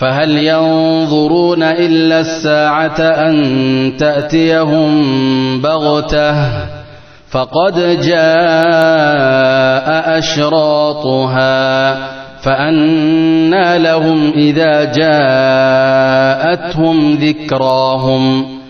فهل ينظرون إلا الساعة أن تأتيهم بغتة فقد جاء أشراطها فأنى لهم إذا جاءتهم ذكراهم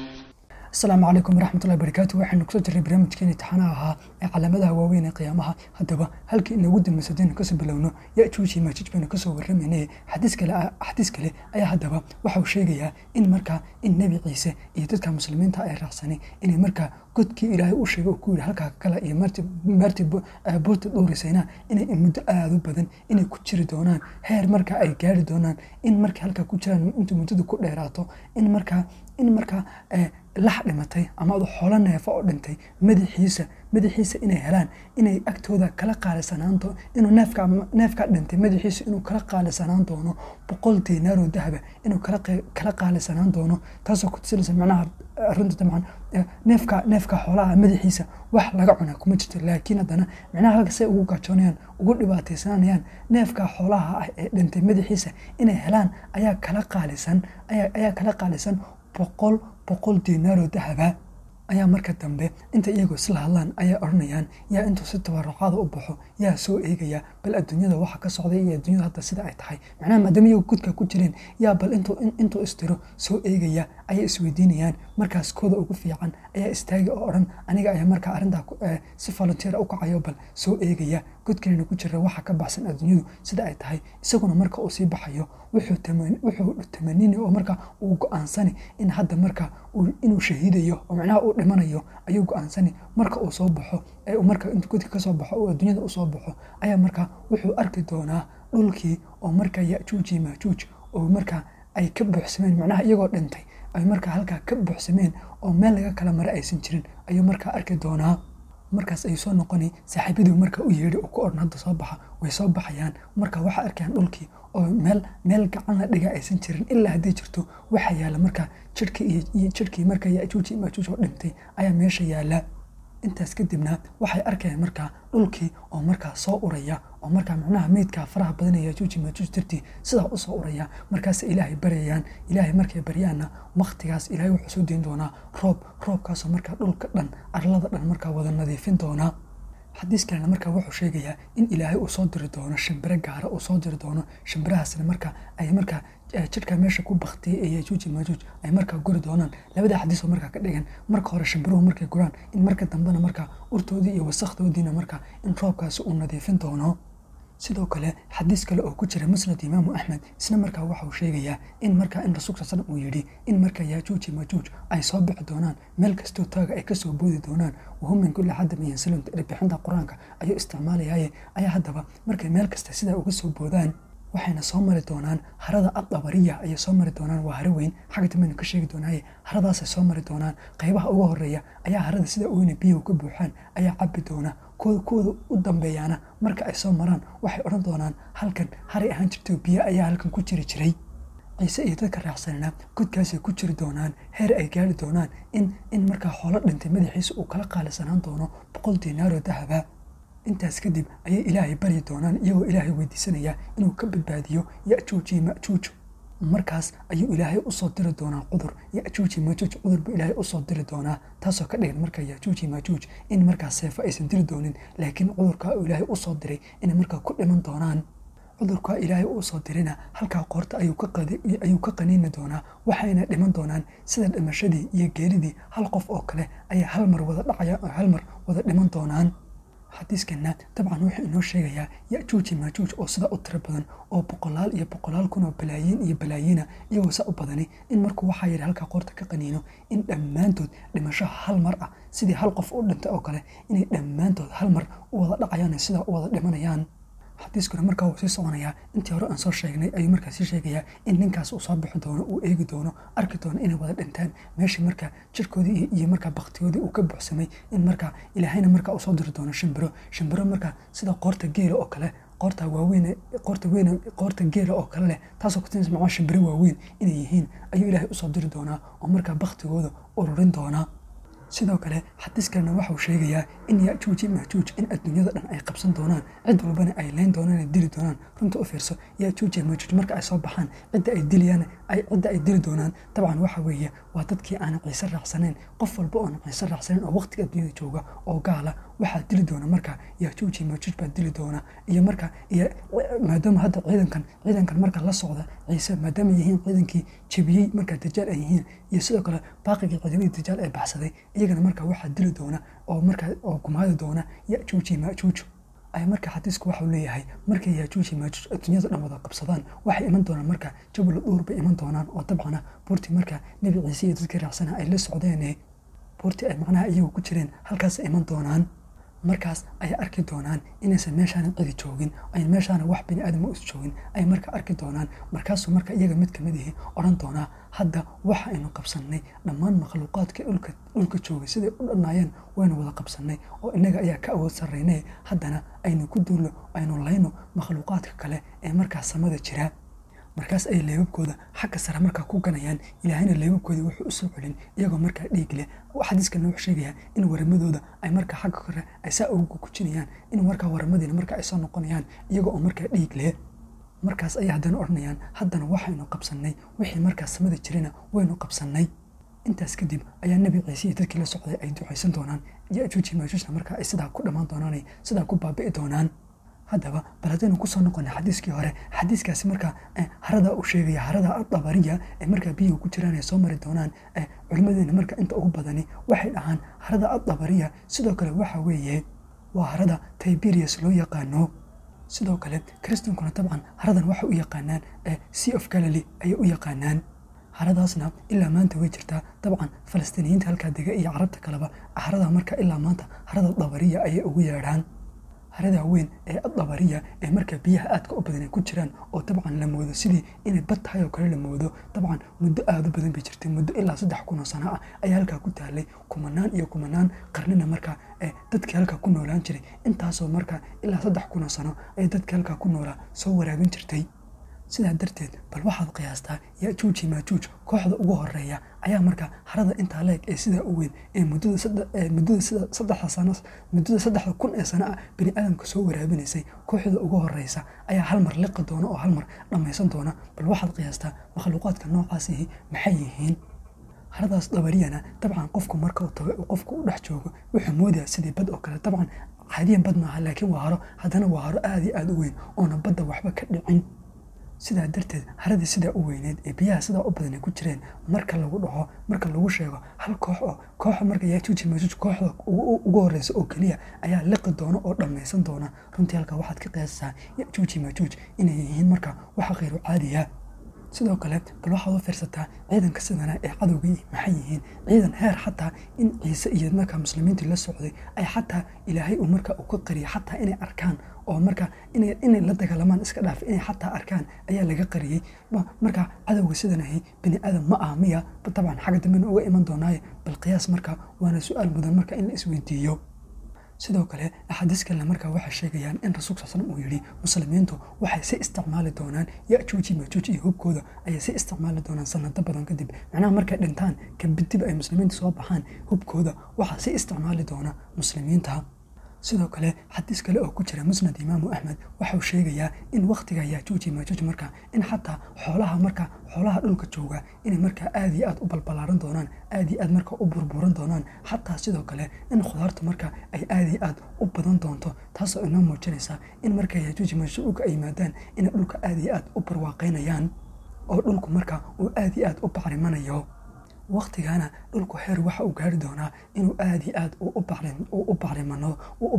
asalaamu calaykum waraxmatullahi barakaatu waxaynu kusoo jirray barnaamijkeeni taxanaha ahaa ee calaamadaha waaweyn ee qiyaamaha haddaba halkii inagu dambaysa hadaynu kasoo bilowno yajuuj iyo maajuuj baynu kasoo warramaynay xadiis kale xadiis kale ayaa haddaba waxauu sheegayaa in markaa in nebi ciise iyo dadka muslimiinta ay raacsanay inay markaa godkii ilaahay u sheegay oo ku yidhi halkaa kale iyo maarti buurta dhowrisayna inay muddo aada u badan inay ku jiri doonaan heer markaa ay gaari doonaan in markay halkaa ku jiraan inta muddadu ku dheeraato in markaa in markaa lax dhimatay ama adu xoolo neefo oo dhintay madaxiisa madaxiisa inay helaan inay agtooda kala qaalisanaanto inuu neefka neefka dhintay madaxiisa inuu kala qaalisanaan doono boqol diinaaroo dahaba inuu kala qaalisanaan doono taasoo ku tusinaysa macnaha runta dabcan neefka neefka xoolaha madaxiisa wax laga cuna kuma jirto laakiin haddana macnaha halka say ugu gajoonayaan ugu dhibaataysanayaan neefka xoolaha ah ee dhintay madaxiisa inay helaan ayaa kala qaalisan ayaa kala qaalisan boqol boqol diinaaroo dahaba ayaa marka dambe inta iyagoo isla hadlaan ayaa odhanayaan yaa intuu si tabarucaada u baxo yaa soo eegaya bal adduunyada waxa ka socday iyo adduunyada hadda sida ay tahay macnaha maadaama iyago gudka ku jireen yaa bal intuu istiro soo eegaya ayay isweydiinayaan markaas kooda ugu fiican ayaa istaagi oo odhan aniga ayaa markaa arrintaa si volunteer u kacayo bal soo eegaya godkanina ku jira waxa ka baxsan adduunyadu sida ay tahay isaguna marka uu sii baxayo wuxuu tamanini oo marka uu go-aansani in hadda marka inuu shahiidayo oo macnaha uu dhimanayo ayuu go-aansani marka uu soo baxo ee marka intuu godka kasoo baxo uu adduunyada usoo baxo ayaa marka wuxuu arki doonaa dhulkii oo marka yajuuj iyo maajuuj oo marka ay ka buuxsameen macnaha iyagoo dhintay ay marka halkaa ka buuxsameen oo meel laga kala mara aysan jirin ayuu markaa arki doonaa markaas ayuu soo noqonay saaxiibadii marka u yeedhi oo ku odhan hadda soo baxa way soo baxayaan marka waxaa arkayaan dhulkii oo meel meel gacan la dhiga aysan jirin ilaa haddii jirto waxaa yaalla marka jirhkii iyo jirhkii marka yajuuj iyo maajuuj oo dhintay ayaa meesha yaalla intaas kadibna waxay arkayaan markaa dhulkii oo markaa soo uraya oo markaa macnaha meydkaa faraha badan ee yajuuj iyo maajuuj dartii sidaa u soo uraya markaas ilaahay baryayaan ilaahay markay baryaanna wakhtigaas ilaahay wuxuu soo deyn doonaa roob roobkaasoo markaa dhulka dhan arlada dhan markaa wada nadiifin doonaa xadiis kalena markaa wuxuu sheegayaa in ilaahay uu soo diri doono shimbiro gaara uu soo diri doono shimbirahaasna marka ay markaa jidhka meesha ku baktiyay ee yajuuj iyo maajuuj ay markaa guri doonaan labada xadiisoo markaa ka dhigan marka hore shimbiruhu markay guraan in marka dambena markaa urtoodii iyo wasakdoodiina markaa in roobkaasi uu nadiifin doono sidoo kale xadiis kale oo ku jira musnad imaamu axmed isna markaa waxauu sheegayaa in markaa in rasuulka sal uu yidhi in markaa yaajuuj iyo maajuuj ay soo bixi doonaan meel kastoo taaga ay kasoo boodi doonaan wahum min kulli xadam yansalun bixinta qur-aanka ayuu isticmaalayaye ayaa haddaba markay meel kasta sidaa uga soo boodaan waxayna soo mari doonaan harada addabariya ayay soo mari doonaan waa haro weyn xagga dambaynu ka sheegi doonaaye haradaasay soo mari doonaan qaybaha uga horeeya ayaa harada sida weyne biyahu ka buuxaan ayaa cabbi doona kuwada u dambeeyaana marka ay soo maraan waxay odhan doonaan halkan haray ahaan jirto biyo ayaa halkan ku jiri jiray ciise iyo dadka raacsanana godkaasay ku jiri doonaan heer ay gaari doonaan in in markaa xoolo dhintay madaxiisa uu kala qaalisanaan doono boqol diinaaroo dahaba intaas kadib ayay ilaahay baryi doonaan iyagoo ilaahay weydiisanaya inuu ka badbaadiyo yajuuj iyo majuuj markaas ayuu ilaahay usoo diri doonaa cudur yajuuj iyo majuuj cudur buu ilaahay usoo diri doonaa taasoo ka dhigan marka yajuuj iyo majuuj in markaa seefo aysan diri doonin laakiin cudurkaa uu ilaahay usoo diray inay markaa ku dhiman doonaan cudurkaa ilaahay uu soo dirina halkaa qoorta ayuu ka qaniini doonaa waxayna dhiman doonaan sida dhimashadii iyo geeridii hal qof oo kale ayay hal mar wada dhacaya oo hal mar wada dhiman doonaan xadiiskana dabcan wuxuu inoo sheegayaa yajuuj iyo maajuuj oo sidaa u tiro badan oo boqolaal iyo boqolaal kun oo balaayiin iyo balaayiina iyagoo saa u badani in markuu waxaa yidhi halkaa qoorta ka qaniino in dhammaantood dhimasho hal mar ah sidii hal qof u dhintay oo kale inay dhammaantood hal mar u wada dhacayaan sidaa u wada dhimanayaan xadiiskuna markaa wuu sii soconayaa intii hore aan soo sheegnay ayuu markaa sii sheegayaa in ninkaas uu soo bixi doono uu eegi doono arki doono inay wada dhintaan meeshii markaa jirkoodii iyo markaa baktigoodii uu ka buuxsamay in markaa ilaahayna markaa usoo diri doono shimbiro shimbiro markaa sida qoorta geela oo kale qoorta waaweyn qoorta weyn qoorta geela oo kale leh taasoo kutinaysa macaa shimbiro waaweyn inay yihiin ayuu ilaahay usoo diri doonaa oo markaa baktigooda ururin doonaa sidoo kale xadiis kalena waxauu sheegayaa in yajuuji majuuj in adduunyada dhan ay qabsan doonaan cid walbana ay leyn doonaan ay dili doonaan runta u fiirso yajuuji majuuj marka ay soo baxaan cidda ay dilayaan cidda ay dili doonaan dabcan waxa weeye waa dadkii aan ciise raacsanayn qof walba oon ciise raacsanayn oo waqtiga adduunyada jooga oo gaala waxaa dili doona marka yajuuji majuuj baa dili doona iyo marka iyo maadaama hadda ciidankan ciidankan marka la socda ciise maadaama yihiin ciidankii jebiyey marka dajaal ay yihiin iyo sidoo kale baaqigii ciidamadii dajaal ee baxsaday iyagana marka waxaa dili doona oo marka oo gumaadi doona yajuuji majuuj ay marka xadiisku waxau leeyahay markay yajuuji majuuj adduunyada dhan wada qabsadaan waxay iman doonaan marka jabal dhuur bay iman doonaan oo dabcana buurtii marka nebi ciise iyo dadkii raacsana ay la socdeen buurtii ay macnaha iyagu ku jireen halkaasay iman doonaan markaas ay arki doonaan inaysan meeshaana cidi joogin ay meeshaana wax bini aadam is joogin ay marka arki doonaan markaasuu marka iyaga mid kamid ihi odhan doonaa hadda waxa aynu qabsannay dhammaan makhluuqaadka dhulka dhulka joogay siday u dhannaayeen waynu wada qabsannay oo innaga ayaa ka awood sarraynay haddana aynu ku duulno aynu layno makhluuqaadka kale ee markaas samada jira markaas ay leebabkooda xagga sare markaa ku ganayaan ilaahayna leebabkoodii wuxuu u soo celin iyagoo markaa dhiig leh xadiiskana wuxuu sheegayaa in waramadooda ay markaa xagga kore ay saa ugu gujinayaan in markaa waramadiina markaa ay soo noqonayaan iyagoo oo markaa dhiig leh markaas ayay haddana odhanayaan haddana waxaynu qabsannay wixii markaas samada jirana waynu qabsannay intaas kadib ayaa nebi ciise iyo dadkii la socday ay ducaysan doonaan yajuuji maajuujna markaa ay sidaa ku dhammaan doonaanay sidaa ku baabi'i doonaan haddaba bal haddaynu kusoo noqonay xadiiskii hore xadiiskaasi markaa harada uu sheegaya harada adabariya ee markaa biyaha ku jiraan ay soo mari doonaan culimmadeena marka inta ugu badani waxay dhahaan harada adabariya sidoo kale waxa weeye waa harada tiberius loo yaqaano sidoo kale kristankuna dabcan haradan waxay u yaqaanaan sea of galiley ayay u yaqaanaan haradaasna ilaa maanta way jirtaa dabcan falastiiniyiinta halkaa dega iyo carabta kaleba harada marka ilaa maanta harada dabariya ayay ugu yeedhaan harada weyn ee adabariya ee markaa biyaha aadka u badan ay ku jiraan oo dabcan la moodo sidii inay bad tahay oo kale la moodo dabcan muddo aada u badan bay jirtay muddo ilaa saddex kun oo sano ah ayaa halkaa ku taalay kumanaan iyo kumanaan qarnina markaa dadkii halkaa ku noolaan jiray intaasoo markaa ilaa saddex kun oo sano ay dadkii halkaa ku noolaa soo waraabin jirtay sidaa darteed bal waxaad qiyaastaa yajuuji maajuuj kooxda ugu horeeya ayaa markaa harada intaa leeg ee sidaa u weyn ee muddada saddexda sano muddada saddexda kun ee sano ah bini aadamka soo waraabinaysay kooxda ugu horeysa ayaa hal mar liqi doona oo hal mar dhammaysan doona bal waxaad qiyaastaa makhluuqaadka noocaasihi maxay yihiin haradaas dabariyana dabcan qofku marka uu tago qofku u dhex joogo wuxuu moodayaa sidii bad oo kale dabcan caadiyan bad maaha laakiin waa haro haddana waa haro aada iyo aada u weyn oona badda waxba ka dhicin sidaa darteed haradii sidaa u weyneed ee biyaha sidaa u badan ay ku jireen marka lagu dhaho marka lagu sheego hal koox oo kooxa marka yajuuji majuuj kooxda ugu horeysa oo keliya ayaa liqi doona oo dhammaysan doona runtii halkaa waxaad ka qiyaasataa yajuuji majuuj inay yihiin marka waxa khayru caadiya sidoo kale bal waxaad u fiirsataa ciidanka sidana ee cadowgii maxay yihiin ciidan heer xataa in ciise iyo markaa muslimiintii la socday ay xataa ilaahay uu marka uu ka qariyay xataa inay arkaan oo marka inay la dagaalamaan iska dhaaf inay xataa arkaan ayaa laga qariyey marka cadowga sidanahi bini aadam ma ah miya dabcan xagga dambena uga iman doonaaye bal qiyaas marka waana su-aal mudan marka in la isweydiiyo sidoo kale axaadiis kalena markaa waxay sheegayaan in rasuulka sal uu yidhi muslimiintu waxay si isticmaali doonaan yajuuji majuuj iyo hubkooda ayay si isticmaali doonaan sanado badan kadib macnaha markay dhintaan kabidib ay muslimiinta soo baxaan hubkooda waxaa si isticmaali doona muslimiinta sidoo kale xadiis kale oo ku jira musnad imaamu axmed waxau sheegayaa in wakhtiga yajuuji majuuj markaa in xataa xoolaha markaa xoolaha dhulka jooga inay markaa aada iyo aad u balbalaaran doonaan aada iyo aad markaa u burburan doonaan xataa sidoo kale in khudaarta markaa ay aada iyo aad u badan doonto taasoo inoo muujinaysa in markaa yajuuji majuuj dhulka ay yimaadaan inay dhulka aada iyo aad u barwaaqaynayaan oo dhulku markaa uu aada iyo aad u bacrimanayo waktigana dhulku heer waxa uu gaari doonaa inuu aada iyo aad u bacrimano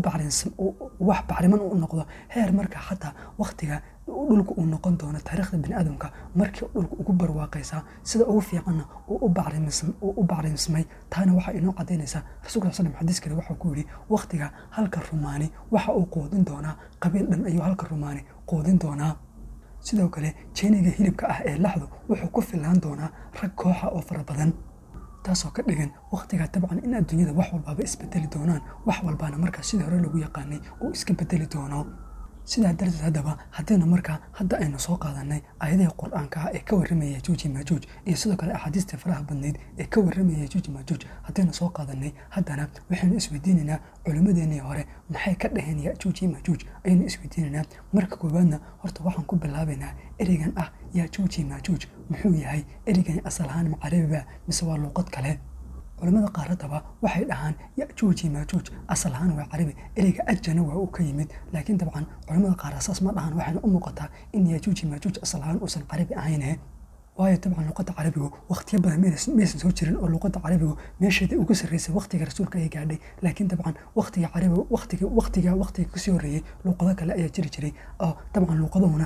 wax bacriman u noqdo heer marka xataa waktiga dhulku uu noqon doono taariikhda biniaadamka markii dhulku ugu barwaaqaysaa sida ugu fiicanna uu u bacrimsmay taana waxaa inoo cadaynaysaa rasulka sal xadiis kale waxau ku yidhi waktiga halka rumaani waxa uu quudin doonaa qabiil dhan ayuu halka rumaani quudin doonaa sidoo kale jeeniga hilibka ah ee laxdu wuxuu ku fillaan doonaa rag kooxa oo fara badan taasoo ka dhigan wakhtigaa dabcan in adduunyada wax walbaaba isbedeli doonaan wax walbaana markaa sidii hore lagu yaqaanay uu iska bedeli doono sidaa darteed haddaba haddaynu markaa hadda aynu soo qaadanay aayadihii qur-aanka ah ee ka warramaya yajuuj iyo maajuuj iyo sidoo kale axaadiistii faraha badnayd ee ka warramaya yajuuj iyo maajuuj haddaynu soo qaadanay haddana waxaynu isweydiinaynaa culimmadeennii hore maxay ka dhaheen yajuuj iyo maajuuj ayaynu isweydiinaynaa marka koowaadna horta waxaan ku bilaabaynaa ereygan ah yajuuj iyo maajuuj muxuu yahay ereygani asal ahaan macarabiba mise waa luuqad kale culamada qaar haddaba waxay dhahaan yajuuj iyo maajuuj asal ahaan waa carabi ereyga ajana waa uu ka yimid laakiin dabcan culamada qaar asaas ma dhahan waxayna u muuqataa in yajuuj iyo maajuuj asal ahaan uusan carabi ahayne waayo dabcan luuqadda carabigu wakhtiyo badan maysan soo jirin oo luuqadda carabigu meesheeda ugu sarreysay wakhtiga rasuulka ay gaadhay laakiin dabcan wakhtiga carabiga wakhtiga wakhtiga wakhtiga kasii horreeyey luuqado kale ayaa jiri jiray oo dabcan luuqaduhuna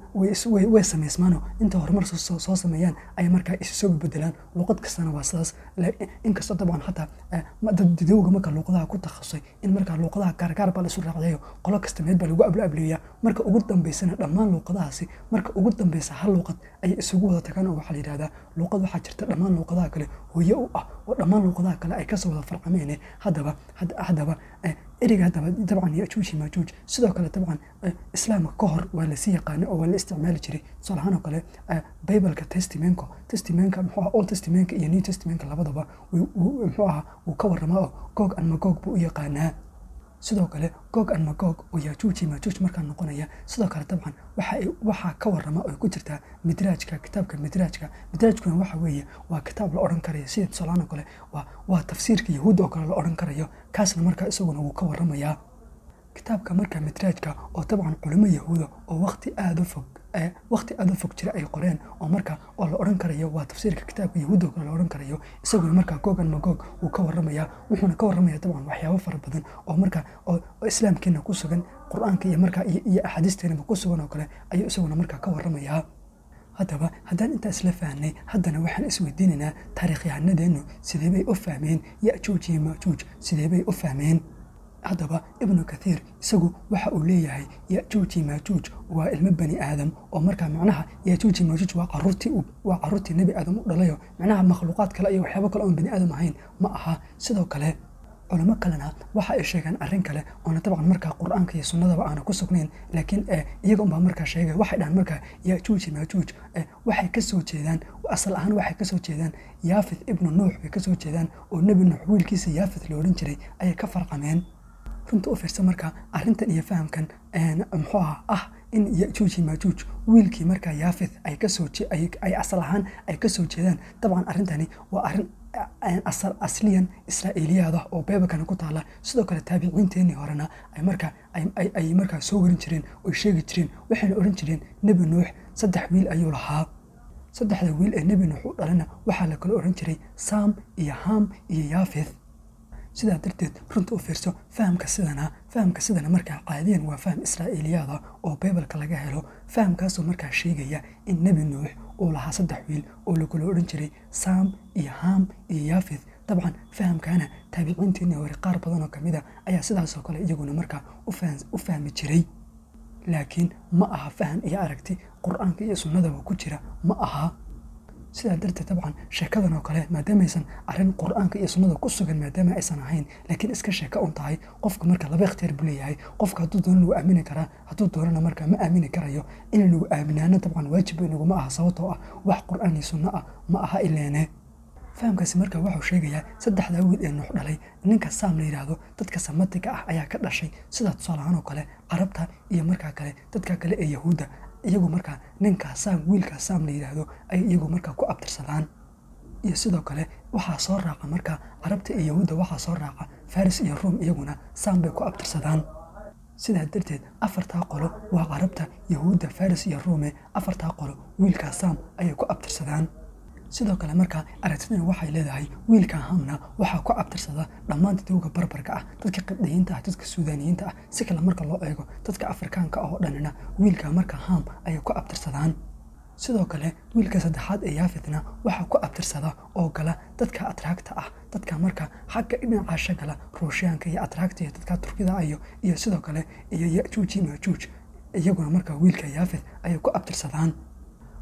way samaysmaanoo inta horumar soo sameeyaan ay markaa isu soo bedelaan luuqad kastana waa sidaas inkastoo dabcan hataa dadidowga marka luuqadaha ku takhasusay in markaa luuqadaha gaargaar baa laisu raacdayo qolo kasta meed baa lagu ablaableeyaa marka ugu dambeysana dhammaan luuqadahaasi marka ugu dambeysa hal luuqad ayay isugu wada tagaan oo waxaa la yidhahdaa luuqad waxaa jirta dhammaan luuqadaha kale hooye u ah oo dhammaan luuqadaha kale ay kasoo wada farcameene haddaba haddaba ereyga haddaba dabcan yajuuji maajuuj sidoo kale dabcan islaamka ka hor waa lasii yaqaanay oo waa la isticmaali jiray tusaale ahaan oo kale bibleka testimenko testimenka muxuu aha old testamenka iyo new testamenka labadaba muxuu ahaa wuu ka warramaa oo goog an magoog buu u yaqaanaa sidoo kale goog an magoog oo yajuuji maajuuj markaa noqonaya sidoo kale dabcan waxaa ka warrama oo ku jirtaa midraajka kitaabka midraajka midraajkuna waxa weeye waa kitaab la odhan karayo sida tusaalahaan oo kale waa tafsiirka yahuud oo kale la odhan karayo kaasna markaa isaguna wuu ka warramayaa kitaabka markaa midraajka oo dabcan culimo yahuuda oo waqti aada u fog waqti aada u fog jira ay qoreen oo marka oo la odhan karayo waa tafsiirka kitaabka yahuudda oo kale la odhan karayo isaguna markaa googan magoog wuu ka warramayaa wuxuuna ka warramaya dabcan waxyaabo fara badan oo markaa oo islaamkiina ku sugan qur-aanka iyo markaa iyo axaadiisteenaba ku sugan oo kale ayuu isaguna markaa ka warramayaa haddaba haddaan intaa isla fahnay haddana waxaan isweydiinaynaa taariikhyahanadeennu sidee bay u fahmeen yajuuj iyo maajuuj sidee bay u fahmeen haddaba ibnu kathiir isagu waxa uu leeyahay yajuuji maajuuj waa ilmo bani aadam oo markaa macnaha yajuuji maajuuj waa caruurtii waa caruurtii nebi aadam u dhalayo macnaha makhluuqaad kale iyo waxyaabo kale oon bani aadam ahayn ma aha sidoo kale culamo kalena waxa ay sheegaan arrin kale oona dabcan markaa qur-aanka iyo sunnadaba aana ku sugnayn laakiin iyaga unbaa markaa sheegay waxay dhahaan markaa yajuuji maajuuj waxay ka soo jeedaan asal ahaan waxay ka soo jeedaan yaafith ibnu nuux bay ka soo jeedaan oo nebi nuux wiilkiisa yaafith la odhan jiray ayay ka farcameen runta u fiirsa markaa arrintan iyo fahamkan muxuu aha ah in yajuuji maajuuj wiilkii markaa yaafith ay kasoo ay asal ahaan ay ka soo jeedaan dabcan arrintani waa arrin asal asliyan israa'iiliyaada oo beebakana ku taala sidoo kale taabiciinteenii horena ay markaa ay markaa soo warin jireen oy sheegi jireen waxayna odhan jireen nebi nuux saddex wiil ayuu lahaa saddexda wiil ee nebi nuux u dhalana waxaa la kala odhan jiray saam iyo haam iyo yaafith sidaa darteed runta u fiirso fahamka sidana fahamka sidana markaa caadiyan waa faham israa'iiliyaada oo bibalka laga helo fahamkaasoo markaa sheegaya in nebi nuux uu lahaa saddex wiil oo lakula odhan jiray saam iyo haam iyo yaafith dabcan fahamkaana taabiciinteennii hore qaar badan oo kamid a ayaa sidaasoo kale iyaguna markaa u fahmi jiray laakiin ma aha faham iyo aragti qur-aanka iyo sunnadaba ku jira ma aha sidaa darteed dabcan sheekadan oo kale maadaamaysan arrin qur-aanka iyo sunnada ku sugan maadaama aysan ahayn laakiin iska sheeka un tahay qofka marka laba ikhtiyaar buu leeyahay qofka hadduu doono nagu aamini karaa hadduu doonana markaa ma aamini karayo inay nagu aaminaano dabcan waajib inaguma aha sababtoo ah wax qur-aan iyo sunno ah ma aha ileene fahamkaasi markaa wuxuu sheegayaa saddexdaa wiil ee nuux dhalay ninka saam la yidhaahdo dadka samatiga ah ayaa ka dhashay sidaa tusaalahaan oo kale carabta iyo markaa kale dadka kale ee yahuudda iyagu markaa ninkaa saam wiilkaa saam la yidhaahdo ay iyagu markaa ku abtirsadaan iyo sidoo kale waxaa soo raaca markaa carabta iyo yahuudda waxaa soo raaca faris iyo ruum iyaguna saam bay ku abtirsadaan sidaa darteed afartaa qolo waa carabta yahuudda faris iyo ruume afartaa qolo wiilkaa saam ayay ku abtirsadaan sidoo kale markaa aragtidani waxay leedahay wiilka hamna waxaa ku abtirsada dhammaan dadowga barbarka ah dadka qibdhiyiinta ah dadka suudaaniyiinta ah si kale marka loo eego dadka afrikaanka oo dhanina wiilka marka ham ayay ku abtirsadaan sidoo kale wiilka saddexaad ee yaafitna waxaa ku abtirsada oo gala dadka atraagta ah dadka marka xagga dhinacaasha gala ruushiyaanka iyo atraagta iyo dadka turkida iyo iyo sidoo kale iyo yajuuji majuuj iyaguna marka wiilka yaafit ayay ku abtirsadaan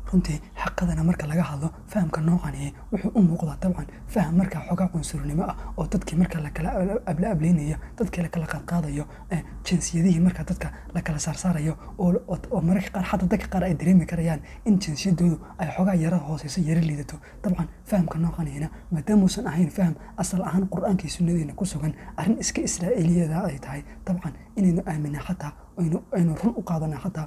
runtii xaqadana marka laga hadlo fahamka noocani wuxuu u muuqdaa dabcan faham markaa xogaa cunsurnimo ah oo dadkii marka lakala abla ableynaya dadkii lakala qaadqaadayo jinsiyadihii marka dadka lakala saarsaarayo oo mararka qaar xataa dadka qaar ay dareemi karayaan in jinsiyadoodu ay xogaa yara hooseyso yara liidato dabcan fahamka noocanina maadaamuusan ahayn faham asal ahaan qur-aankii sunnadeena ku sugan arrin iska israa'iiliyada ay tahay dabcan inaynu aamina xataa aynu run u qaadana xataa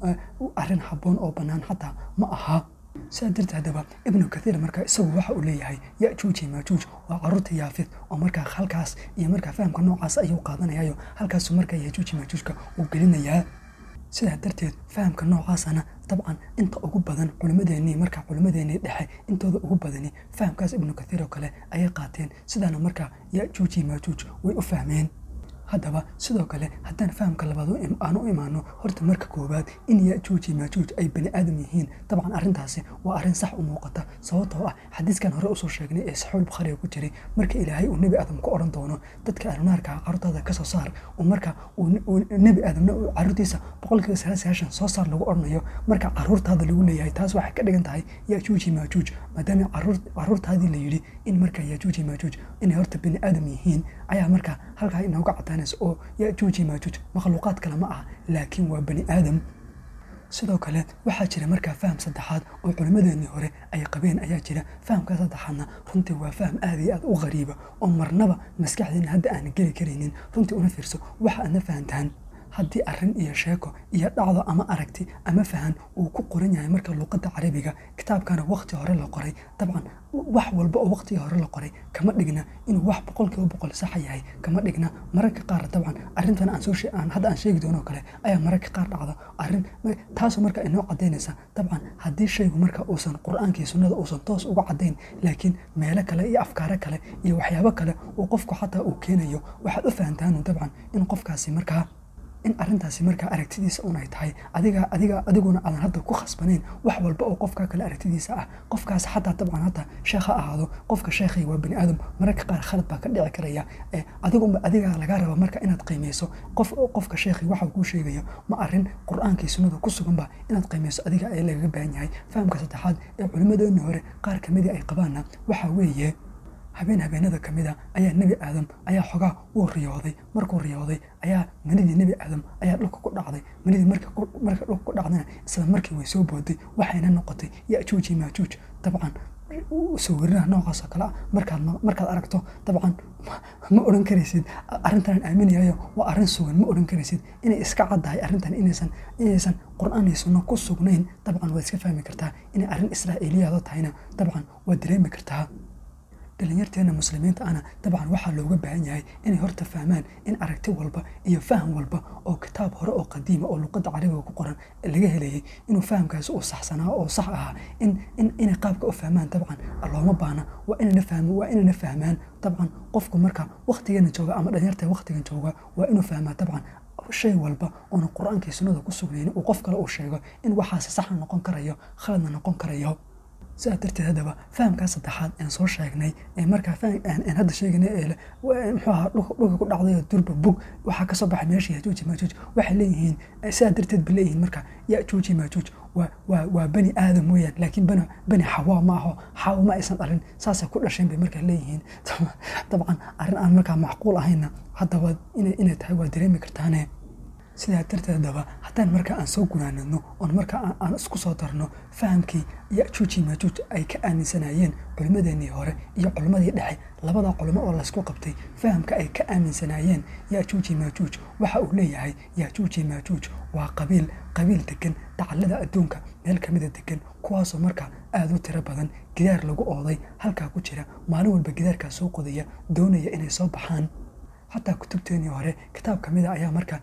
arrin habboon oo bannaan xataa ma aha sidaa darteed haddaba ibnu kathiir marka isagu waxa uu leeyahay yajuuj iyo maajuuj waa caruurta yaafid oo markaa halkaas iyo markaa fahamka noocaas ayuu qaadanayayo halkaasu markaa yajuuj iyo maajuujka uu gelinayaa sidaa darteed fahamka noocaasana dabcan inta ugu badan culimmadeennii markaa culimmadeennii dhexe intooda ugu badani fahamkaas ibnu kathiir oo kale ayay qaateen sidaana markaa yajuuj iyo maajuuj way u fahmeen haddaba sidoo kale haddaan fahamka labaad aan u imaano horta marka koowaad in yajuuj iyo maajuuj ay bani aadam yihiin dabcan arrintaasi waa arrin sax u muuqata sababtoo ah xadiiskan hore usoo sheegnay ee saxuul bukhaariga ku jiray marka ilaahay uu nebi aadam ku odhan doono dadka ahlunaarka carruurtaada kasoo saar uu marka nebi aadamna uu carruurtiisa boqolkiiba sagaal sagaashan soo saar lagu odhanayo marka carruurtaada lagu leeyahay taas waxay ka dhigan tahay yajuuj iyo maajuuj maadaama carruurtaadii la yidhi in marka yajuuj iyo maajuuj inay horta bani aadam yihiin ayaa marka halkaa inooga cadaan oo yajuuj iyo maajuuj makhluuqaad kale ma aha laakiin waa bani aadam sidoo kale waxaa jira markaa faham saddexaad oo culimmadeennii hore ay qabeen ayaa jira fahamkaa saddexaadna runtii waa faham aad iyo aad u qariiba oo marnaba maskaxdeena hadda aan geli karaynin runtii una fiirso waxa aadna fahantaan haddii arrin iyo sheeko iyo dhacdo ama aragti ama fahan uu ku qoran yahay marka luuqadda carabiga kitaabkana wakhti hore la qoray dabcan wax walba oo wakhtigii hore la qoray kama dhigna inuu wax boqolkiiba boqol saxa yahay kama dhigna mararka qaar dabcan arrintan aan soo aan hadda aan sheegi doono kale ayaa mararka qaar dhacdo arrin taasoo marka inoo cadaynaysa dabcan haddii shaygu marka uusan qur-aankii sunnada uusan toos uga cadayn laakiin meelo kale iyo afkaaro kale iyo waxyaabo kale uu qofku xataa uu keenayo waxaad u fahantaanu dabcan in qofkaasi markaa in arrintaasi markaa aragtidiisa un ay tahay adiga adiga adiguna aadan hadda ku khasbanayn wax walba oo qofka kale aragtidiisa ah qofkaas xataa dabcan hata sheekh ha ahaado qofka sheekhay waa bani aadam mararka qaar khalad baa ka dhici karaya adigunba adiga lagaa raba marka inaad qiimeyso qof qofka sheekhay waxa kuu sheegayo ma arrin qur-aankii sunnada ku suganba inaad qiimeyso adiga ayaa lagaga baahan yahay fahamka saddexaad ee culimmadeeni hore qaar kamidii ay qabaanna waxaa weeye habeen habeenada ka mid a ayaa nebi aadam ayaa xogaa uu riyooday markuu riyooday ayaa manidii nebi aadam ayaa dhulka ku dhacday manidii marka dhulka ku dhacdana isla markii way soo booday waxayna noqotay yajuuj iyo maajuuj dabcan sawirinaha noocaas oo kale ah markaad markaad aragto dabcan ma odhan karaysid arrintan aaminayayo waa arrin sugan ma odhan karaysid inay iska caddahay arrintan inaysan inaysan qur-aan iyo sunno ku sugnayn dabcan waad iska fahmi kartaa inay arrin israa'iiliyaado tahayna dabcan waad dareemi kartaa dhalinyarteena muslimiinta ana dabcan waxaa looga baahan yahay inay horta fahmaan in aragti walba iyo faham walba oo kitaab hore oo qadiima oo luqadda carabiga ku qoran laga helayay inuu fahamkaasi uu saxsanaa oo sax ahaa in in inay qaabka u fahmaan dabcan looma baana waa inayna fahmo waa inayna fahmaan dabcan qofku marka waqtigeena jooga ama dhalinyarta waqtigan jooga waa inuu fahmaa dabcan shay walba oona qur-aankii sunnada ku sugnayn uu qof kale uu sheego in waxaasi saxna noqon karayo khaladna noqon karayo sidaa darteed haddaba fahamkaa saddexaad aan soo sheegnay ee markaa aan hadda sheegnay ee muxuu ahaa dhulka ku dhacday durba bug waxaa kasoo baxay meesha yajuuj maajuuj waxay leeyihiin sidaa darteed bay leeyihiin marka yajuuj maajuuj waa waa waa bani aadam weeyaan laakiin bani bani xawaa ma aho xawa ma aysan dhalin saasay ku dhasheen bay markaa leeyihiin dabcan arrin aan markaa macquul ahayna haddaba inay inay tahay waa dareemi kartaane sidaa darteedaba haddaan markaa aan soo gunaanadno oon markaa aan isku soo darno fahamkii yajuuji maajuuj ay ka aaminsanayeen culimmadeenii hore iyo culimmadii dhexe labada culimo oo laysku qabtay fahamka ay ka aaminsanaayeen yajuuji maajuuj waxa uu leeyahay yajuuji maajuuj waa qabiil qabiil degan dacallada adduunka meel kamida degan kuwaasoo markaa aada u tiro badan gidaar lagu ooday halkaa ku jira maalin walba gidaarkaa soo qodaya doonaya inay soo baxaan xataa kutubteenii hore kitaab ka mida ayaa markaa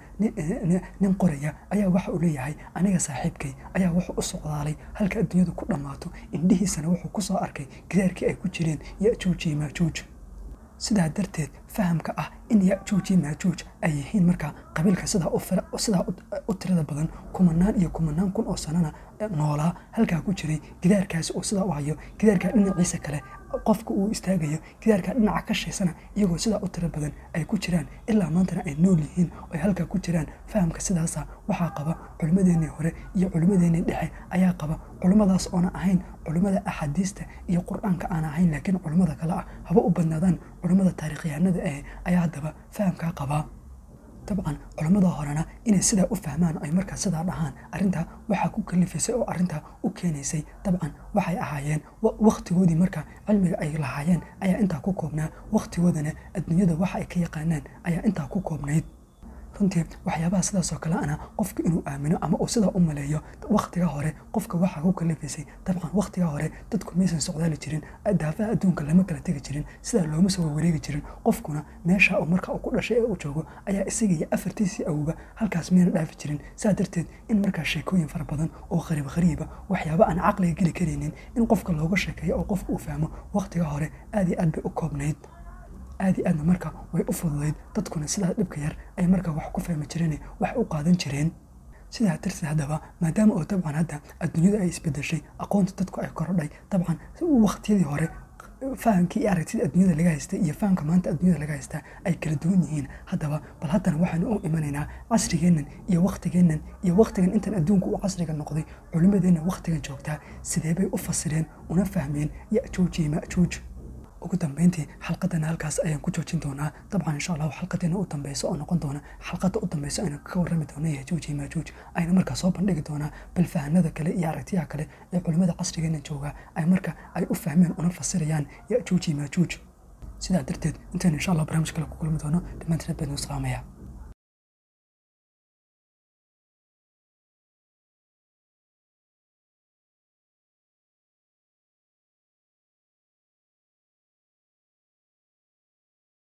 nin qoraya ayaa waxa uu leeyahay aniga saaxiibkay ayaa wuxuu u socdaalay halka adduunyadu ku dhammaato indhihiisana wuxuu ku soo arkay gidaarkii ay ku jireen yajuuj iyo maajuuj sidaa darteed fahamka ah in yajuuj iyo maajuuj ay yihiin markaa qabiilka sidaa sidaa u tirada badan kumanaan iyo kumanaan kun oo sanana noolaa halkaa ku jiray gidaarkaasi oo sidaa u hayo gidaarkaa dhinaciisa kale qofka uu istaagayo gidaarkaa dhinaca ka shaysana iyagoo sidaa u tiro badan ay ku jiraan ilaa maantana ay nool yihiin oo ay halkaa ku jiraan fahamka sidaasa waxaa qaba culimmadeennii hore iyo culimmadeennii dhexe ayaa qaba culimmadaas oona ahayn culimmada axaadiista iyo qur-aanka aan ahayn laakiin culimmada kale ah haba u badnaadaan culimmada taarikhyahanada ah ayaa haddaba fahamkaa qabaa dabcan culammada horena inay sidaa u fahmaan ay markaa sidaa dhahaan arrintaa waxaa ku kalifaysay oo arrintaa u keenaysay dabcan waxay ahaayeen wakhtigoodii markaa cilmiga ay lahaayeen ayaa intaa ku koobnaa wakhtigoodana adduunyada waxa ay ka yaqaanaan ayaa intaa ku koobnayd runtii waxyaabaha sidaasoo kale ana qofka inuu aamino ama uu sidaa u maleeyo wakhtiga hore qofka waxaa ku kalifaysay dabcan wakhtiga hore dadku maysan socdaali jirin daafaha adduunka lama kala tegi jirin sidaa looma soo wareegi jirin qofkuna meesha uu marka uu ku dhashay ee uu joogo ayaa isaga iyo afartiisii awba halkaas miyana dhaafi jirin saa darteed in markaa sheekooyin fara badan oo qariib qariiba waxyaaba aan caqliga geli karaynin in qofka looga sheekeeyo oo qofka uu fahmo wakhtiga hore aad iyo aad bay u koobnayd aad iyo aadna marka way u fududayd dadkuna sidaa dhibka yar ay markaa wax ku fahmi jireen wax u qaadan jireen sidaa darteed haddaba maadaama oo dabcan hadda adduunyada ay isbedeshay aqoonta dadku ay korodhay dabcan wakhtiyadii hore fahamkii iyo aragtida adduunyada laga haystay iyo fahamka maanta adduunyada laga haystaa ay kala duwan yihiin haddaba bal haddana waxaanu u imanaynaa casrigeennan iyo wakhtigeennan iyo wakhtigan intan adduunku uu casriga noqday culimmadeenna wakhtigan joogtaa sidee bay u fasireen una fahmeen yajuuj iyo majuuj ugu dambeyntii xalqadana halkaas ayaan ku joojin doonaa dabcan insha allahu xalqadeena u dambeyso oo noqon doona xalqada u dambeyso aynu ka warrami doona yajuuj iyo maajuuj ayna markaa soo bandhigi doonaa balfahanada kale iyo aragtiyaha kale ee culimmada casrigeena joogaa ay marka ay u fahmeen una fasirayaan yajuuj iyo maajuuj sidaa darteed intaynu insha allah barnaamij kale ku kulmi doono dhammaantiin aad baynu salaamaya